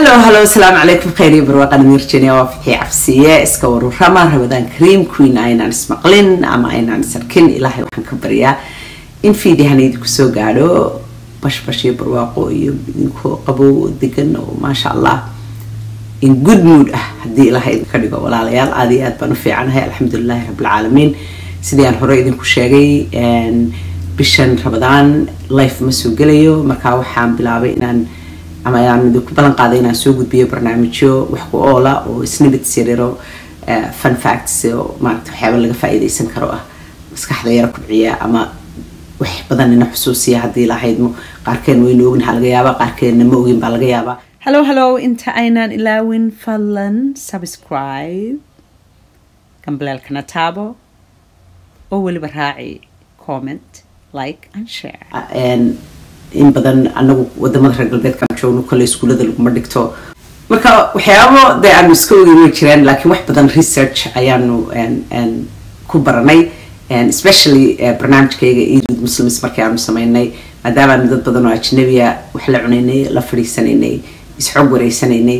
hallo hallo asalaamu calaykum khayr iyo barwaaqan mirjania waa fixii cabsiye iska warurama rabadaan cream queen aynaan ismaqlin ama aynaan isarkin ilaahay waxaan ka baryaa in fiidihan idinku soo gaadho bashbash iyo barwaaqo iyo idinkoo qabow oo degan oo maasha allah in good mood ah haddii ilaahay idinka dhigo walaalayaal aada iyo aad baan u fiicanahay alxamdulilahi rabbilcaalamiin sidii aan hore idinku sheegay bishan rabadaan life ma soo gelayo markaa waxaan bilaabay inaan ama ayaan idinku ballan qaaday inaan soo gudbiyo barnaamijyo wax ku oola oo snibits yaryaro fun facts oo maarata waxyaaba laga faa'iidaysan karo ah maskaxda yara kubciya ama wax badan ina xusuusiya haddii lahaydmo qaarkeen waynu ognaha laga yaabaa qaarkeenna ma ogin baa laga yaabaa hallo hallo inta aynaan ilaawin fadlan subscribe gambaleelkana taabo oo weliba raaci comment like and share in badan anagu wadamada reer galbeedkaan joogno kale iskuullada laguma dhigto marka waxyaabo dee aanu iska ogeyn way jiraan laakiin wax badan research ayaanu ku baranay especially barnaamijkayga eid muslims markii aanu sameynay maadaamaanu dad badan oo ajnabiya wax la cunaynay la fadhiisanaynay isxoog wareysanaynay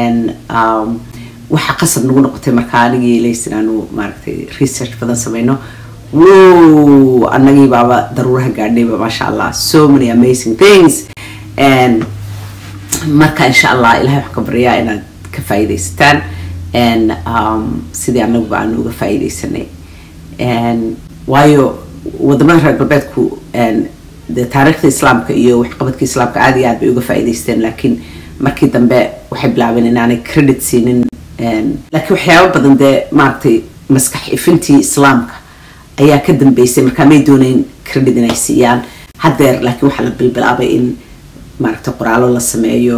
waxa qasab nagu noqotay markaa anigii lays inaanu maaragtay research badan sameyno whoa annagii baaba daruuraha gaadhayba maasha allah so many amazing things and marka insha allah ilahay waxaan ka baryaa inaad ka faa'iidaysataan and um, sidii annaguba aanu uga faa'iidaysanay waayo wadamada reer galbeedku de taariikhda islaamka iyo waxqabadka islaamka aada iyo aad bay uga faa'iidaysteen laakiin markii dambe waxay bilaabeen inaanay credit siinin laakiin waxyaabo badan dee maaragtay maskax ifintii islaamka ayaa ka dambeysay markaa may dooneyn credit inay siiyaan haddeer laakiin waxaa la bilbilaabay in maaragtay qoraalo la sameeyo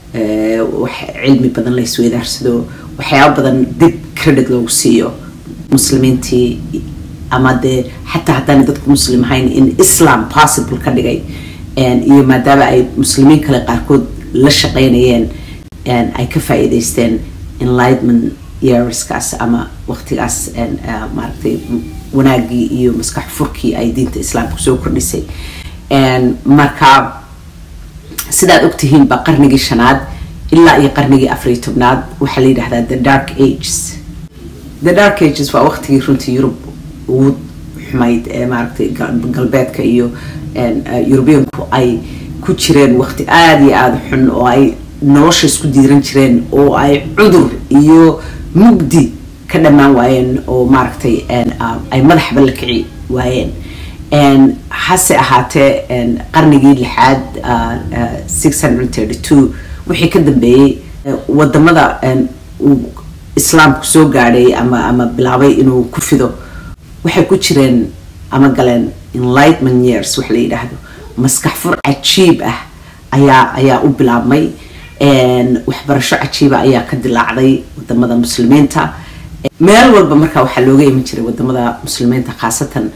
cilmi badan la isweydaarsado waxyaabo badan dib credit loogu siiyo muslimiintii ama dee xataa haddaana dadku muslim ahayn in islam possible ka dhigay iyo maadaama ay muslimiin kale qaarkood la shaqeynayeen ay ka faa'iidaysteen enlightment yearskaas ama waqtigaas maaragtay wanaagii iyo maskax furkii ay diinta islaamka soo kordhisay marka sidaad ogtihiin ba qarnigii shanaad ilaa iyo qarnigii afariyo tobnaad waxaa la yidhahdaa the dark ages the dark ages waa waqtigii runtii yurub ugu xumayd ee maaragtay galbeedka iyo yurubiyanku ay ku jireen waqti aada iyo aada xun oo ay nolosha isku diiran jireen oo ay cudur iyo mugdi ka dhammaan waayeen oo maaragtay ay madaxba la kici waayeen hase ahaatee qarnigii lixaad six hundred thirty two wixii ka dambeeyey wadamada uu islaamku soo gaadhay ama ama bilaabay inuu ku fido waxay ku jireen ama galeen enlightment years wax la yidhaahdo maskax fur cajiib ah ayaa ayaa u bilaabmay waxbarasho cajiiba ayaa ka dilaacday wadamada muslimiinta meel walba markaa waxaa looga iman jiray wadamada muslimiinta khaasatan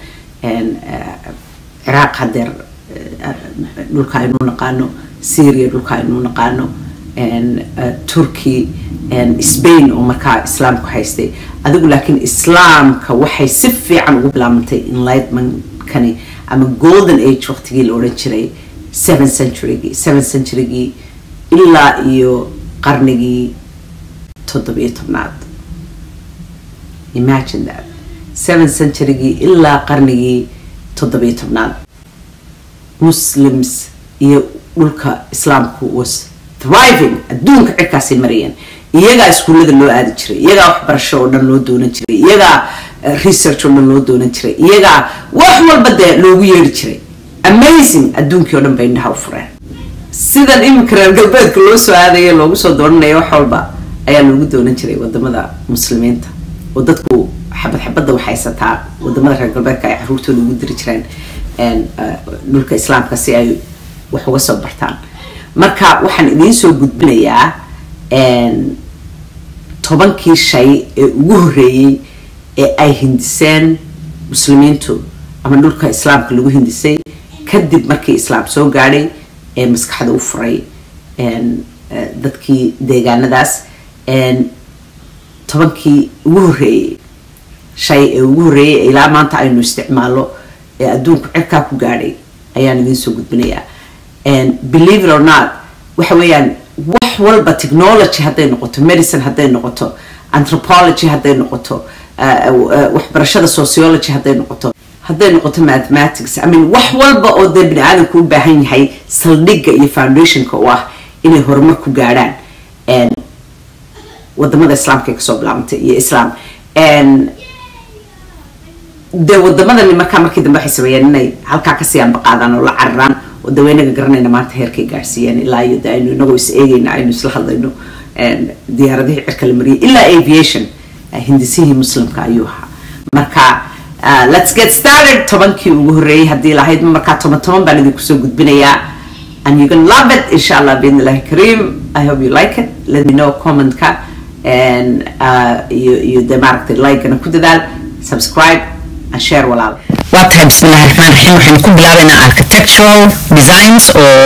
ciraaq hadeer dhulka aynu naqaano syria dhulka aynu naqaano turkey spain oo markaa islaamku haystay adigu laakiin islaamka waxay si fiican ugu bilaabantay enlightmentkani ama golden age waqtigii la odhan jiray seven centurygii seven centurygii ilaa iyo qarnigii toddobiyo tobnaad imagine that seven centurygii ilaa qarnigii toddobiyo tobnaad muslims iyo dhulka islaamku was thriving adduunka cirkaasay marayeen iyagaa iskuullada loo aadi jiray iyagaa waxbarasho oo dhan loo doonan jiray iyagaa research oo dhan loo doonan jiray iyagaa wax walba dee loogu yeeri jiray amazing adduunkii oo dhan bay indhaha u fureen sidan iminka reer galbeedka loo soo aadaya loogu soo doonanaya wax walba ayaa loogu doonan jiray wadamada muslimiinta oo dadku xabad xabadda waxaysataa wadamada reer galbeedka ay caruurtooda ugu diri jireen dhulka islaamka si ay wax uga soo bartaan marka waxaan idiin soo gudbinayaa tobankii shay ee ugu horreeyey ee ay hindiseen muslimiintu ama dhulka islaamka lagu hindisay kadib markii islaam soo gaadhay ee maskaxda u furay dadkii deegaanadaas tobankii ugu horreeyey shay ee ugu horreeyey ee ilaa maanta aynu isticmaalo ee adduunku cirkaa ku gaadhay ayaan idiin soo gudbinayaa believe it or not waxa weeyaan wax walba technology hadday noqoto medicine hadday noqoto anthropology hadday noqoto waxbarashada sociology hadday noqoto hadday noqoto mathematics i mean wax walba oo dee bini aadamku u baahan yahay saldhigga iyo foundationka u ah inay horumar ku gaadhaan wadamada islaamka ay kasoo bilaabantay iyo islam dee wadamadani markaa markii dambe waxay sameeyeen inay halkaa kasii anbaqaadaan oo la cararaan oo daweynaga garanayna maanta heerkay gaarsiiyeen ilaa iyo de aynu inagoo is eegayna aynu isla hadlayno diyaaradihii cirka la mariyay ilaa aviation hindisihii muslimka ayuu ahaa marka let's get started tobankii ugu horreeyay haddii lahayd markaa toban toban baan idinku soo gudbinayaa and you can love it insha allah biidn illahi kareem i hope you like it let me know commentka and iyo iyo dee maaragtay like-gana ku dadaal subscribe and share walaal waa tahay bismillahi raxmaan raxiim waxaynu ku bilaabaynaa architectural designs oo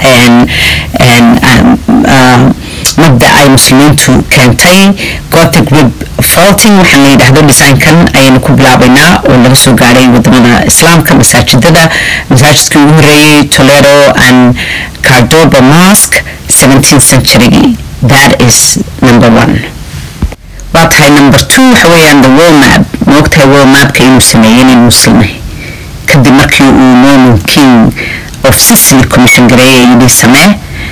ah mabda ay muslimiintu keentay gothic rib faulting waxaa la yidhaahdo designkan ayaynu ku bilaabaynaa oo laga soo gaadhay wadamada islaamka masaajidada masaajidkii ugu horeeyey toledo and cardoba mosque 17th centurygii that is number one waa tahay number two waxa weeyaan the world map ma ogtahay world mapka inuu sameeyey nin muslimay kadib markii uu norman king of sicily commission gareeyay yidhi samee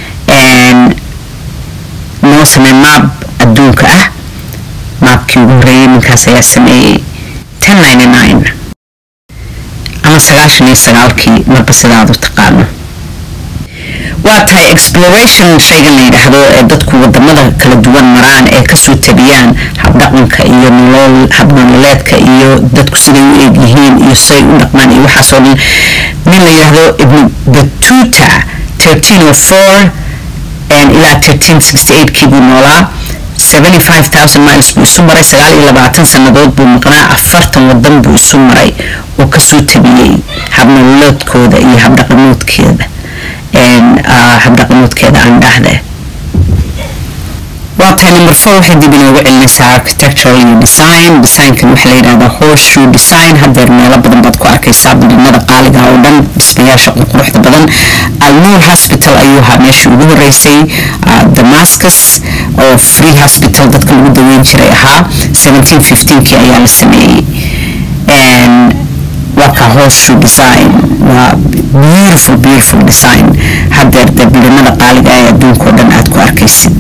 noo samee maab adduunka ah maabkii ugu horeeyey ninkaas ayaa sameeyey ten ninety nine ama sagaashan iyo sagaalkii marba sidaad u taqaano waa tahay exploration shaygan la yidhaahdo ee dadku wadamada kala duwan maraan ee kasoo tabiyaan habdhaqanka iyo nolol habnololeedka iyo dadku siday u eeg yihiin iyo siday u dhaqmaan iyo waxaasoo dhan nin la yidhaahdo ibnu batuta thirteen o four ilaa thirteen sixty eight kii buu noolaa seventy five thousand miles buu isu maray sagaal iyo labaatan sannadood buu maqnaa afartan wadan buu isu maray oo kasoo tabiyey habnololeedkooda iyo habdhaqamoodkeeda habdhaqamoodkeeda aan dhahde waa tahay number four waxay dib inoogu celinaysaa architectural iyo design designkan waxaa la yidhahdaa horseshoe design haddeer meelo badan baad ku arkaysaa bilinada qaaliga oo dhan dhismayaasha quruxda badan alnuur hospital ayuu ahaa meeshii ugu horeysay damascus oo free hospital dadka lagu daweyn jiray ahaa 1715kii ayaa la sameeyey waa ka horseshoe design waa beautiful beautiful design haddeer dee bilinada qaaliga ee adduunka oo dhan aad ku arkaysid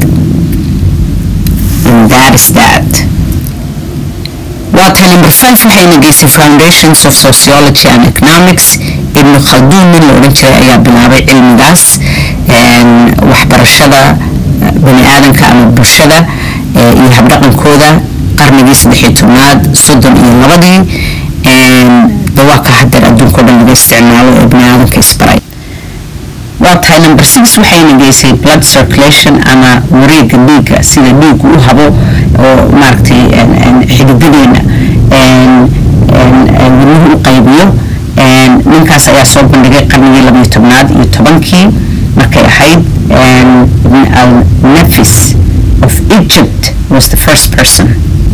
and that is that waa tahay number five waxayna geysay foundations of sociology and economics ibnu khalduun nin la odhan jiray ayaa bilaabay cilmigaas waxbarashada bani aadanka ama bulshada iyo habdhaqankooda qarnigii saddexiyo tobnaad soddon iyo labadii waa ka hadeer adduunka o dhan laga isticmaalo ee bani aadanka isbaray waa tahay number six waxayna geysay blood circulation ama wareega dhiigga sida dhiigu u habo oo maaragtay xididadeena wadnuhu u qaybiyo ninkaas ayaa soo bandhigay qarnigii labayo tobnaad iyo tobankii markay ahayd al-nafis of egypt was the first person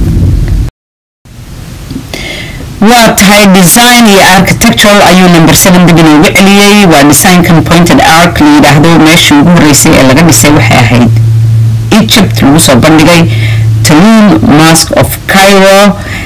waa tahay design iyo architectural ayuu number seven dib inoogu celiyey waa designkan pointed arc la yidhaahdo meeshii ugu horeysay ee laga dhisay waxay ahayd egypt lagu soo bandhigay taloon mosque of cairo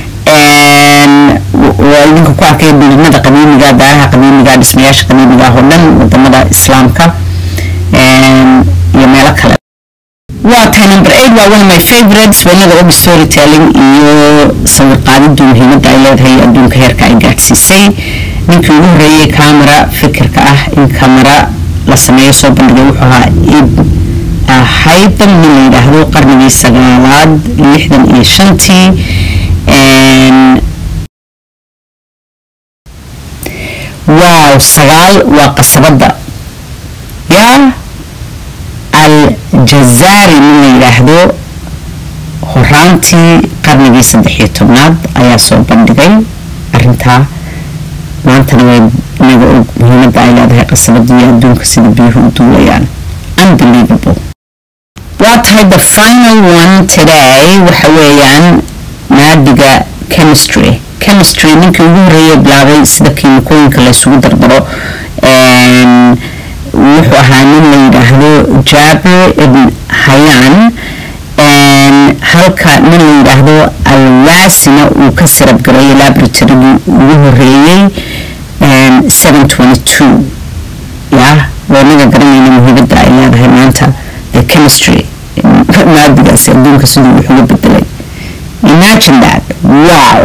waa idinka ku arkaya bilinada qadiimiga daaraha qadiimiga dhismayaasha qadiimiga ah oo dhan wadamada islaamka iyo meelo kale waa tahay number eight waa one of my favorites wanada obi storytelling iyo sawir qaadidu muhiimadda ay leedahay adduunka heerka ay gaadhsiisay ninkii ugu horeeyey camera fikirka ah in camera la sameeyo soo bandhigay wuxuu ahaa ib haytham nin la yidhaahdo qarnigii sagaalaad lixdan iyo shantii waaw sagaal waa qasabadda yaa aljazaari nin la yidhaahdo horaantii qarnigii saddexiyo tobnaad ayaa soo bandhigay arintaa maantana way inaga og muhiimadda ay leedahay qasabada iyo adduunka sida biyuhu u duulayaan unbelievable waa tahay the final one today waxa weeyaan maadiga chemistry chemistry ninkii ugu horeeyay bilaabay sida kiimikooyinka la isugu dardaro wuxuu ahaa nin la yidhaahdo jaabir ibn hayaan halka nin la yidhaahdo alwaasina uu ka sirab gareeyay laboratorygii ugu horeeyey ya wanaga garanayna muhiimada ay leedahay maanta the chemistry maadigaasi adduunka siduu wuxuga bedelay imagine that wow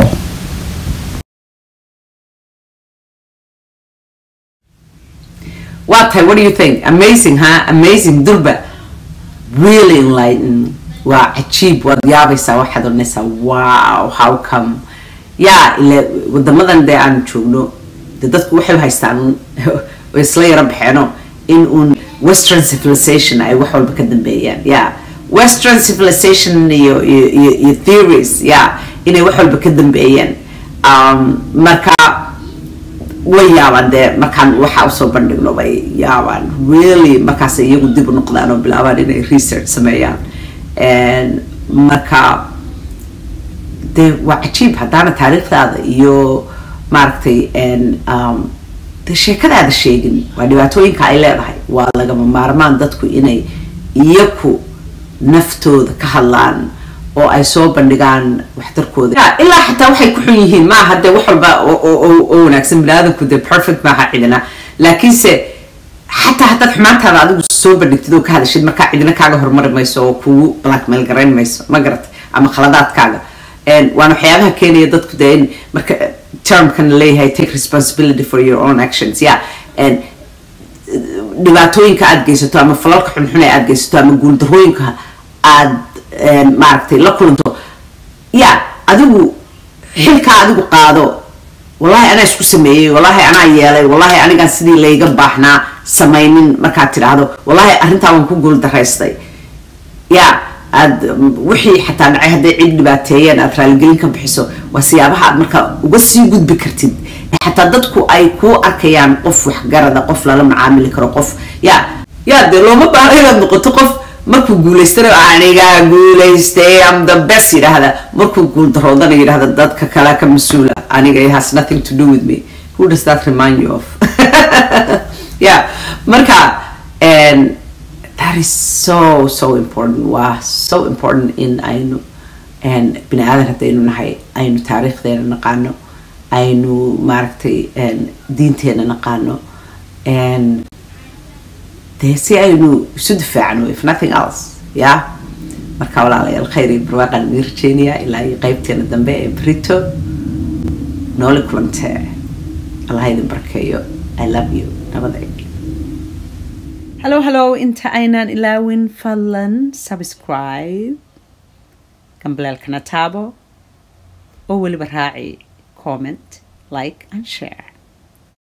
waa tahay what do you think amazing ha amazing durba really enlighten waa cajiib waad yaabaysaa waxaad odhanaysaa wow how come yaa ile wadamadan dee aan joogno de dadku waxay haystaan way isla yaro baxeeno in uun western civilization ay wax walba ka dambeeyaan ya western civilization iyo iyo iyo theories ya inay wax walba ka dambeeyaan marka way yaabaan dee markaan waxa usoo bandhigno bay yaabaan really markaas iyagu dib u noqdaan oo bilaabaan inay research sameeyaan marka dee waa cajiib haddaana taariikhdaada iyo maaragtay de sheekadaada sheegin waa dhibaatooyinka ay leedahay waa lagama maarmaan dadku inay iyaku naftooda ka hadlaan oo ay soo bandhigaan waxtarkooda ilaa xataa waxay ku xun yihiin maaha dee wax walba oo wanaagsan biniaadanku dee perfect maaha cidina laakiinse xataa haddaad xumaantaada adigu soo bandhigtid oo ka hadashid markaa cidina kaaga horumari mayso oo kugu blackmail garayn mayso ma garatay ama khaladaadkaaga waana waxyaabaha keenaya dadku dee in marka termkan leeyahay take responsibility for your own actions ya dhibaatooyinka aada geysato ama falalka xunxun ee aada geysato ama guuldarooyinka aada maaragtay la kulanto ya adigu xilkaa adigu qaado wallahi anaa isku sameeyey wallahi anaa yeelay wallahi anigaan sidii layga baahnaa samaynin markaad tidhaahdo wallahi arrintaa waan ku guul daraystay ya aad wixii xataa dhacay hadday cid dhibaateeyeen aad raaligelin ka bixiso waa siyaabaha aad marka uga sii gudbi kartid xataa dadku ay kuu arkayaan qof waxgarada qof lala macaamili karo qof ya ya dee looma baahno inaad noqoto qof markuu guulaystana anigaa guulaystay am the best yidhaahda markuu guuldaroodana yidhahda dadka kale ka mas-uula aniga it has nothing to do with me who does that remind you of yeah marka that is so so important waa so important in aynu bini aadan haddaynu nahay aynu taariikhdeena naqaano aynu maaragtay diinteena naqaano dee si aynu isu difaacno if nothing else ya marka walaalayaal khayr iyo barwaaqaan idin rajeynayaa ilaa iyo qeybteena dambe ee brito nooli kulantee allah idin barkeeyo i love you nabada hello hello inta aynaan ilaawin fadlan subscribe gambaleelkana taabo oo weliba raaci comment like and share